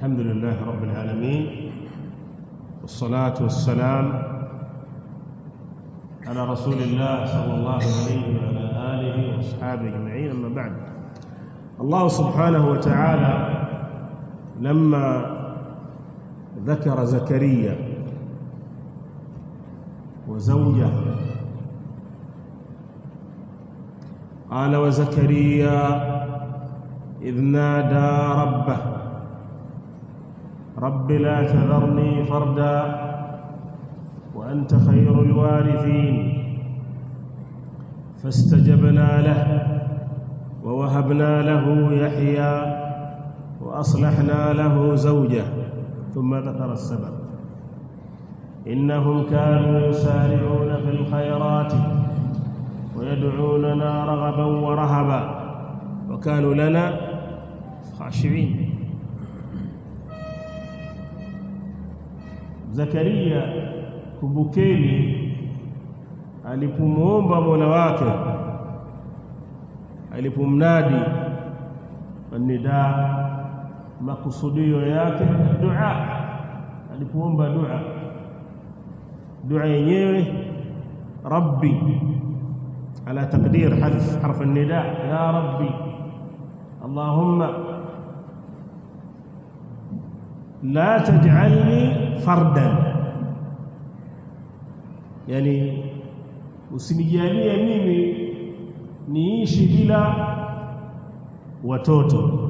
الحمد لله رب العالمين والصلاة والسلام على رسول الله صلى الله عليه وعلى آله وأصحابه أجمعين أما بعد الله سبحانه وتعالى لما ذكر زكريا وزوجه قال وزكريا إذ نادى ربه رب لا تذرني فردا وأنت خير الوارثين فاستجبنا له ووهبنا له يحيى وأصلحنا له زوجه ثم ذكر السبب إنهم كانوا يسارعون في الخيرات ويدعوننا رغبا ورهبا وكانوا لنا خاشعين Zakaria kumbukeni alipomwomba Mola wake alipomnadi nida makusudio yake dua alipoomba dua dua yenyewe rabbi على تقدير حذف حرف النداء يا ربي اللهم لا تجعلني فردا يعني usinijalie mimi niishi bila watoto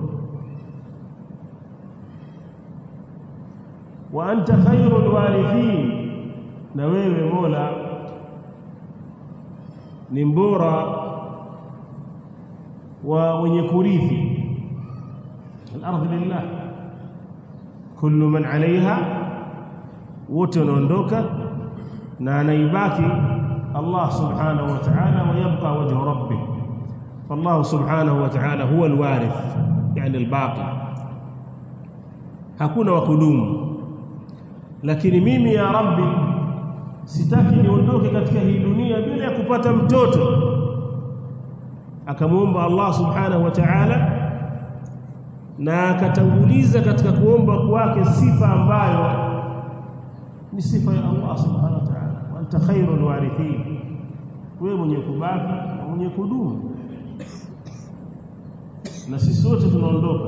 wa anta khairul warithin na wewe Mola ni mbora wa wenye kurithi al-ardh lillah kullu man alaiha wote wanaondoka na anaibaki Allah subhanahu wa ta'ala wa yabqa wajhu rabbih فالله سبحانه وتعالى هو الوارث يعني الباقي hakuna wa kudumu lakini mimi ya rabbi sitaki niondoke katika hii dunia bila ya kupata mtoto akamuomba Allah subhanahu wa ta'ala na akatanguliza katika kuomba kwake sifa ambayo ni sifa ya Allah subhanahu wa ta'ala wa anta khairul warithin wewe mwenye kubaki na mwenye kudumu na sisi wote tunaondoka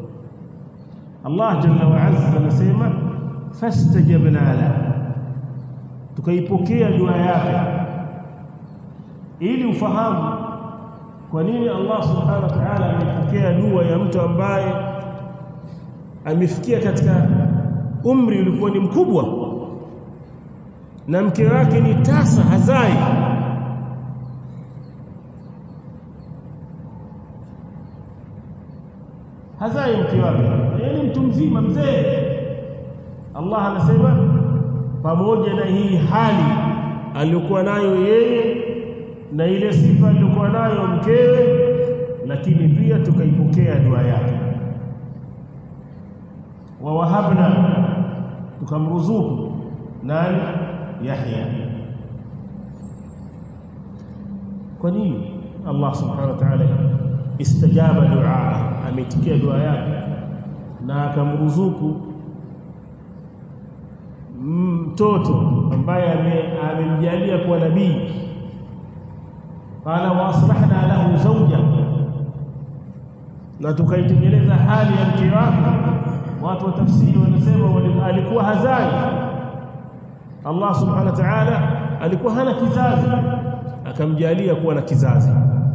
Allah jalla wa azza anasema fastajabna la tukaipokea dua yake ili ufahamu kwa nini Allah subhanahu wa ta'ala amepokea dua ya mtu ambaye amefikia katika umri ulikuwa ni mkubwa na mke wake ni tasa hazai hazai mke wake yeye mtu mzima mzee Allah anasema pamoja na hii hali aliyokuwa nayo yeye na ile sifa aliyokuwa nayo mkewe lakini pia tukaipokea dua yake wa wahabna tukamruzuku nani Yahya kwa nini Allah subhanahu wa ta'ala istajaba dua ametikia dua yake na akamruzuku mtoto ambaye amemjalia kuwa nabii qala wa aslahna lahu zawja na tukaitengeneza hali ya mke wake watu wa tafsiri wanasema alikuwa hazai Allah subhanahu wa ta'ala alikuwa hana kizazi akamjalia kuwa na kizazi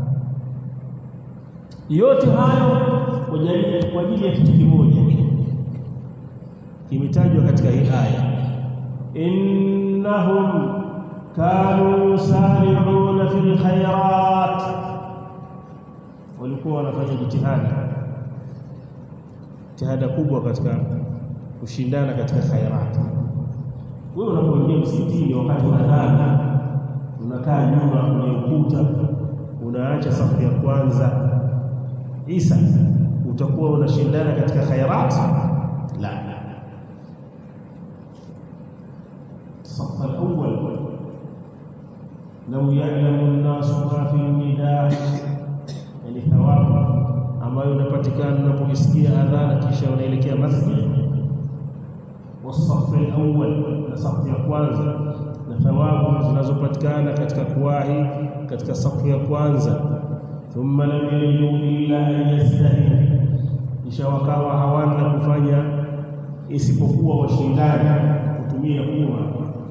yote hayo kwa ajili ya kitu kimoja kimetajwa katika hii aya innahum kanu yusari'una fil khairat walikuwa wanafanya jitihada jitihada kubwa katika kushindana katika khairat wewe unapoingia msikitini wakati wa adhana unakaa nyuma kwenye ukuta unaacha safu ya kwanza Isa utakuwa unashindana katika khairat la الصف الأول لو يعلم الناس ما في النداء يعني ثواب ambayo unapata linalopatikana unapoisikia adhana kisha unaelekea masjid wasafu alawwal na safu ya kwanza na thawabu zinazopatikana katika kuwahi katika safu ya kwanza thumma lam yajidu illa an yastahi kisha wakawa hawana kufanya isipokuwa washindani kutumia kura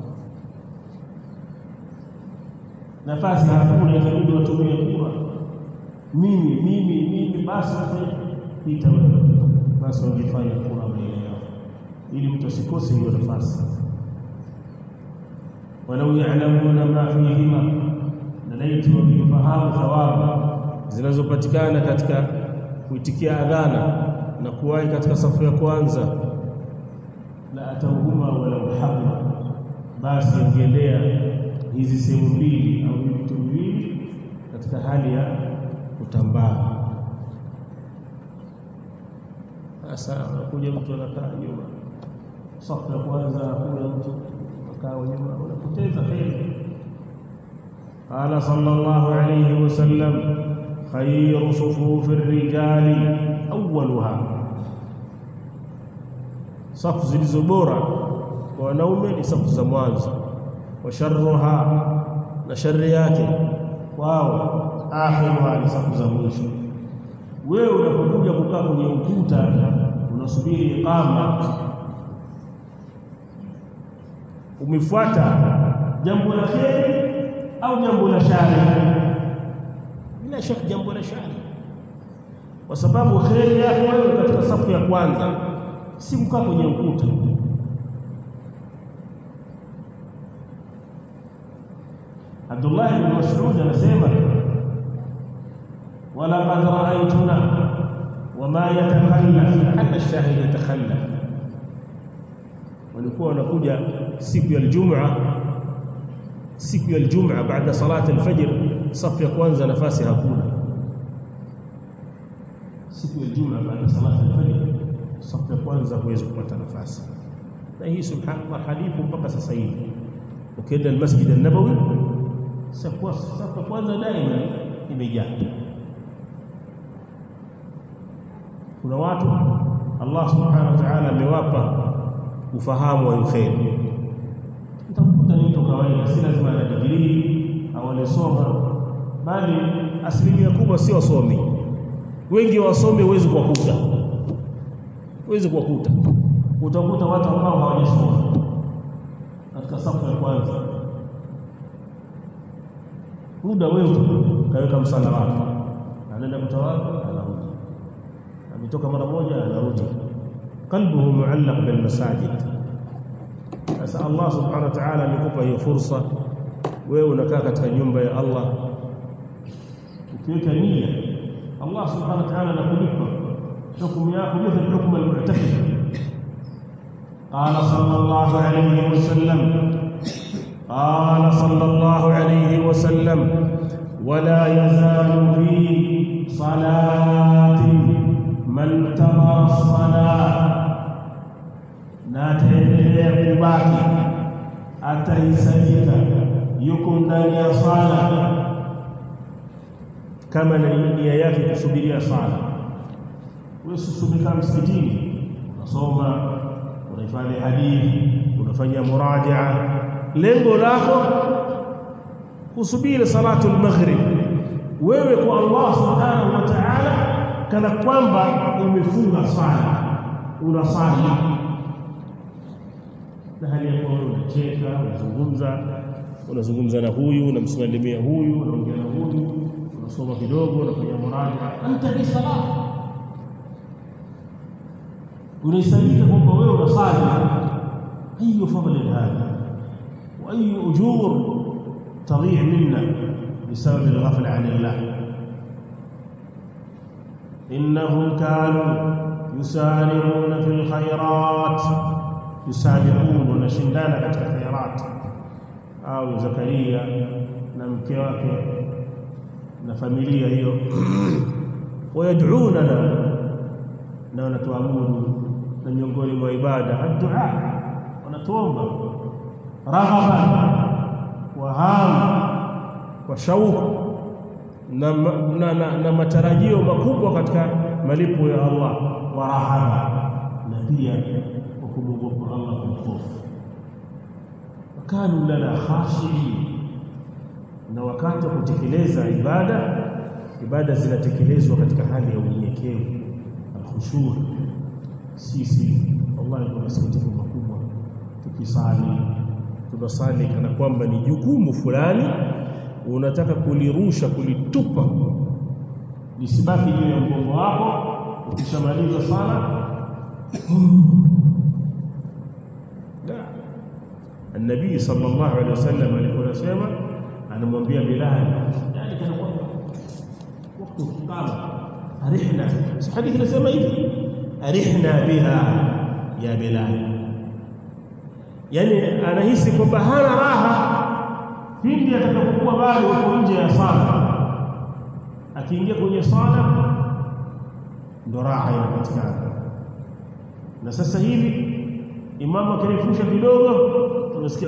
nafasi hakuna itabidi watumie kura mimi mimi mimi basi pita wewe basi wangefanya kura baina yao ili mtu asikose hiyo nafasi walau ya'lamuna ma fihima na laiti wakifahamu thawabu zinazopatikana katika kuitikia adhana na kuwahi katika safu ya kwanza la atauhuma walau habla basi ingeendea hizi sehemu mbili au vitu viwili katika hali ya kutambaa sasa anakuja mtu anakaa nyuma safu ya kwanza anakuja mtu akaa nyuma unapoteza heri قال صلى الله عليه وسلم خير صفوف الرجال أولها safu zilizo bora kwa wanaume ni safu za mwanzo wa sharruha na shari yake wao akhiruha ni safu za mwisho wewe unapokuja kukaa kwenye ukuta unasubiri iqama umefuata jambo la kheri au jambo la shari bila shaka jambo la shari kwa sababu kheri yako wewe katika safu ya kwanza si kukaa kwenye ukuta Abdullah ibn Mas'ud anasema wala qad ra'aytuna wama yatakhallaf hatta ash-shahid yatakhallaf walikuwa wanakuja siku ya Ijumaa siku ya Ijumaa baada salati al-fajr safu ya kwanza nafasi hakuna siku ya Ijumaa baada salati al-fajr safu ya kwanza huwezi kupata nafasi na hii subhanallah hadithi mpaka sasa hivi ukienda al-Masjid an-Nabawi safu safu ya kwanza daima imejaa kuna watu Allah subhanahu wa ta'ala amewapa ufahamu wa khair utakuta ni mtu kawaida si lazima ana degree au alisoma bali asilimia kubwa si wasomi wengi wasomi huwezi kuwakuta huwezi kuwakuta utakuta watu ambao hawajasoma katika safu ya kwanza muda wewe kaweka msala wake anaenda kutawadha anarudi ametoka mara moja anarudi qalbuhu muallaq bil masajid sasa Allah subhanahu wa ta'ala amekupa hiyo fursa wewe unakaa katika nyumba ya Allah ukiweka nia Allah subhanahu wa ta'ala anakulipa hukumu yako mithل hukumu al-mu'takif قال صلى الله عليه وسلم قال صلى الله عليه وسلم ولا يزال في صلاة من تمر الصلاة na ataendelea kubaki atahisabika yuko ndani ya sala kama nia yake kusubiria sala wewe usisubika msikitini unasoma unahifadhi hadithi unafanya murajaa lengo lako kusubiri salatu al-maghrib wewe kwa Allah subhanahu wa ta'ala kana kwamba umefunga sala unasali na hali ya kuwa unacheka unazungumza unazungumza na huyu unamsalimia huyu unaongea na huyu unasoma kidogo unafanya muraja anta bi salat unaisabika kwamba wewe unasali hiyo fadhila hada wa ayu ujur تضيع منا بسبب الغفله عن الله انهم كانوا يسارعون في الخيرات yusabiqun wanashindana katika khairat au Zakaria na mke wake na familia hiyo wayad'una na wanatuabudu na miongoni mwa ibada ad-du'a wanatuomba raghaba wa ham wa shauku na, na, na, na matarajio makubwa katika malipo ya Allah wa rahama na pia kwa kumwogopa Allah kwa hofu wakanu lana khashiin na wakati wa kutekeleza ibada ibada zinatekelezwa katika hali ya unyenyekevu alkhushu sisi wallahi kuna masikitiko makubwa tukisali tunasali kana kwamba ni jukumu fulani unataka kulirusha kulitupa lisibaki juu ya mgongo wako ukishamaliza sala النبي صلى الله عليه وسلم alikuwa anasema anamwambia Bilal yani kana kwamba wakati ukikama arihna hadithi inasema hivi arihna biha ya Bilal yani anahisi kwamba hana raha pindi atakapokuwa bado yuko nje ya sala akiingia kwenye sala ndo raha inapatikana na sasa hivi imamu akirefusha kidogo tunasikia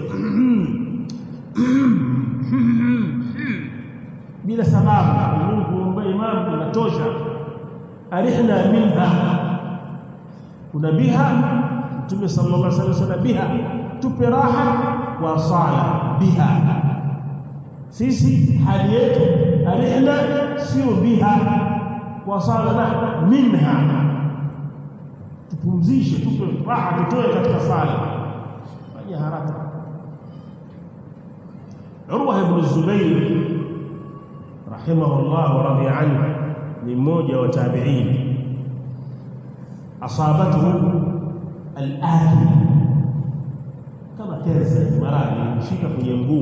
bila sababu mimi kuomba imamu inatosha arihna minha kuna biha mtume sallallahu alaihi wasallam biha tupe raha wa sala biha sisi hali yetu arihna sio biha wa sala la minha tupumzishe tupe raha tutoe katika sala fanya haraka Urwa ibn Zubayr rahimahullah wa radiya anhu ni mmoja wa tabi'in asabatuhu al-ahli kama kensa maradhi mshika kwenye mguu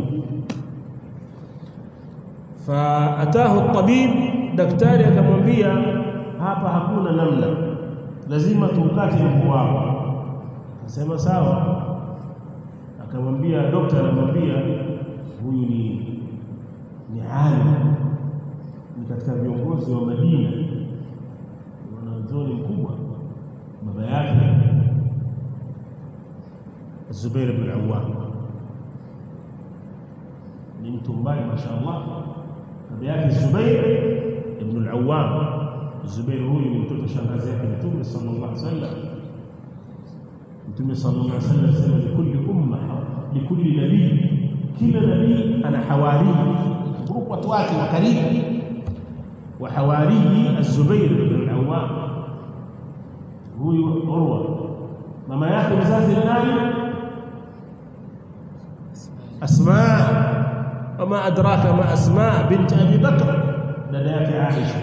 faatahu at-tabib daktari akamwambia hapa hakuna namna lazima tuukate mguu wako akasema sawa akamwambia daktari anamwambia huyu ni ni alim ni katika viongozi wa Madina wanazuoni mkubwa baba yake Zubair ibn Awwam ni mtu mbaya mashaallah baba yake Zubair ibn al-Awwam Zubair huyu ni mtoto shangazi yake Mtume sallallahu alaihi wasallam Mtume sallallahu alaihi wasallam anasema likulli umma likulli nabii kila nabii ana hawari grupu watu wake wa karibu wa hawari az-Zubair ibn al-Awwam huyu Urwa mama yake mzazi ni nani Asma وما أدراك ما أسماء بنت أبي بكر دداك عائشة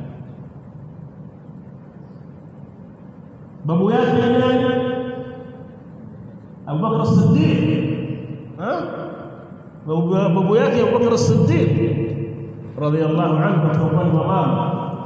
بابو yake nani Abu Bakr as-Siddiq ha babu yake Abu Bakr as-Siddiq radiyallahu anhu katika upande wa mama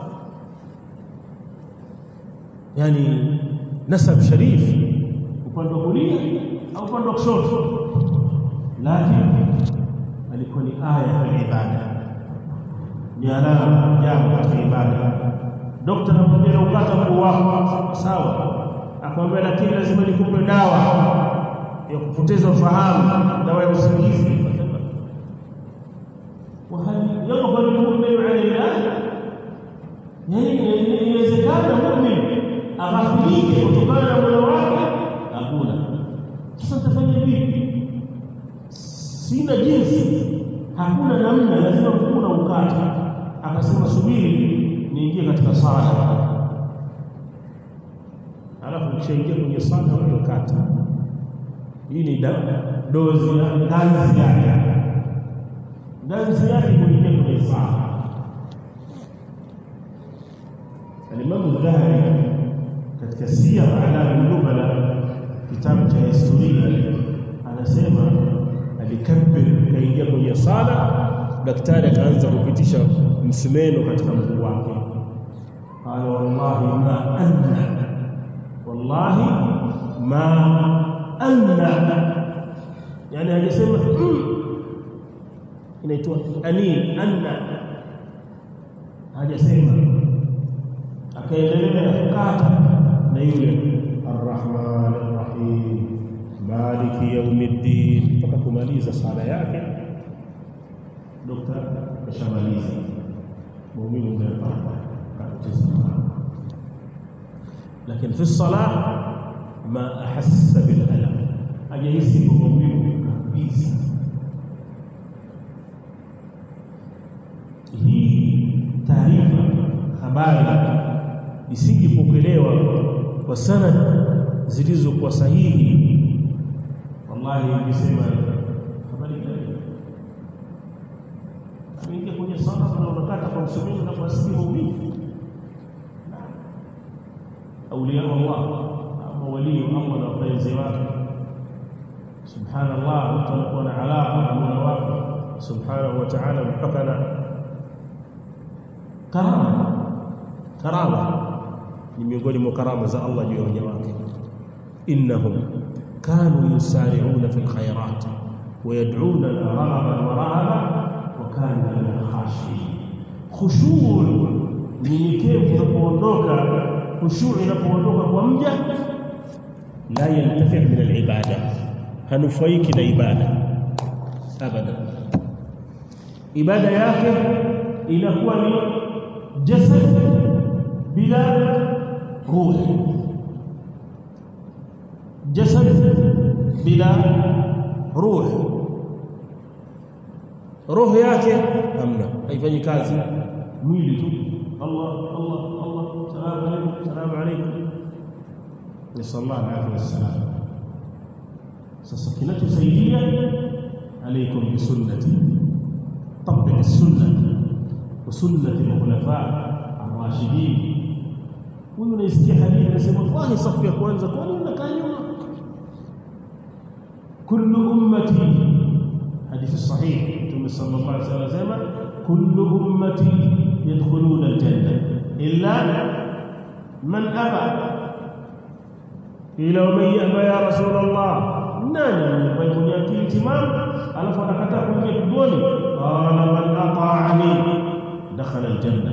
yani nasab sharif upande wa kulia au upande wa kushoto lakini alikuwa ni aya ya ibada ni alama jambo katika ibada dokta anamwambia ukata mguu wako sawa akwambia lakini lazima nikupe dawa ya kupoteza ufahamu dawa ya usingizi وهل يقبل المؤمن على الله يعني inawezekana muumini aghafilike kutokana na moyo wake hakuna sasa tafanya vipi sina jinsi hakuna namna lazima mkuu na ukata akasema subiri niingie katika sala alafu ukishaingia kwenye sala wewe kata hii ni dozi ya ganzi yake ganzi yake kuingia kwenye sala Alimamu Dhahabi katika Siyar A'lam Nubala kitabu cha historia anasema alikabir kaingia kwenye sala daktari akaanza kupitisha msumeno katika mguu wake qala wallahi ma anna wallahi ma anna yani hajasema inaitwa ani anna hajasema akaendelea kukata na yule arrahman arrahim maliki yaumiddin mpaka kumaliza sala yake dokta kashamaliza muumini umepata kapoteza lakini fi salah ma ahassa bil alam hajahisi maumivu kabisa hii taarifa habari isingepokelewa kwa sanad zilizokuwa sahihi wallahi ningesema habari gani ameingia kwenye sala na unakata kwa msumini na kuasikia maumivu aulia Allah ama walii Allah na wapenzi wake subhanallah mtu anakuwa na alaka na Mola wake subhanahu wa ta'ala mpaka na karama karama ni miongoni mwa karama za Allah juu ya waja wake innahum kanu yusari'una fil khairat ويدعوننا رغبا ورهبا وكانوا لنا خاشعين خشوع nyenyekevu unapoondoka khushu' inapoondoka kwa mja la yantafi min al-ibada hanufaiki na ibada abada ibada yake inakuwa ni jasad bila ruh jasad bila ruh roho yake hamna haifanyi kazi mwili tu Allah Allah Allah salamu alaykum salamu alaykum ni sallallahu alayhi wasallam sasa kinachosaidia alaykum bi sunnati طبق السنه وسنه الخلفاء الراشدين huyu unaisikia hadithi anasema wallahi safu ya kwanza kwa nini mnakaa nyuma kullu ummati hadithi sahihi mtume sallallahu alaihi wasallam anasema kullu ummati yadkhuluna aljanna illa man aba ila man yaba ya rasul allah nani mwenye akili timamu alafu anakataa kuingia peponi qala man ata'ani dakhala aljanna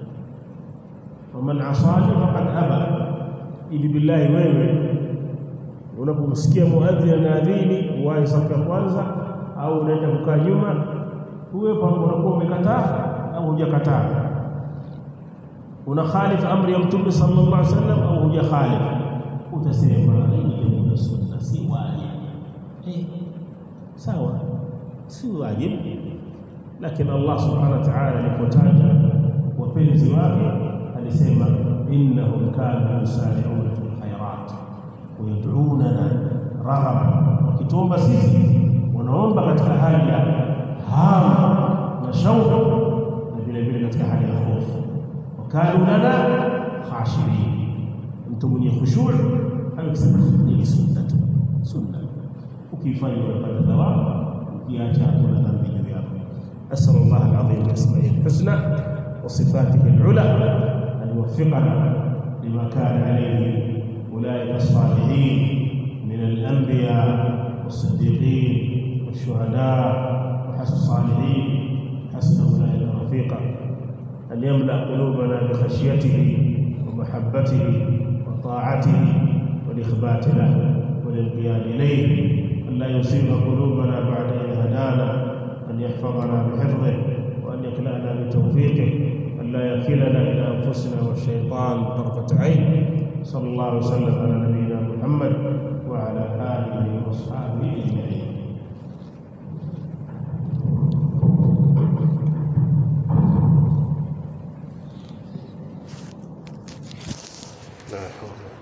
waman asani faqad aba ili billahi wewe unapomsikia muadhi anaadhini uwahi safu ya kwanza au unaenda kukaa nyuma huwe pamoja unakuwa umekataa au hujakataa una khalif amri ya mtume sallallahu alaihi wasallam au hujakhalif utasema hii ni sunna si wajib eh sawa si wajib lakini Allah subhanahu wa ta'ala alipotaja wapenzi wake alisema innahum kanu yusari'una fil khairat wa yad'unana raghaba wakituomba sisi wanaomba katika hali ya hamu na shauku na vile vile katika hali ya hofu wakanu lana khashirin mtu mwenye khushu' amesema ni sunna sunna ukifanya unapata thawabu ukiacha kuna dhambi juu yako asal Allah al-azim bismihi al-husna wa sifatihi al-ula an yuwaffiqana lima kana alayhi ulaika as-salihin min al-anbiya was-siddiqin والشهداء وحسن الصالحين حسن اولئك رفيقا ان يملا قلوبنا بخشيته ومحبته وطاعته والاخبات له والانقياد اليه ان لا يصيب قلوبنا بعد اذ هدانا ان يحفظنا بحفظه وان يكلانا بتوفيقه ان لا يكلنا الى انفسنا والشيطان طرفه عين صلى الله وسلم على نبينا محمد وعلى اله واصحابه اجمعين لا حول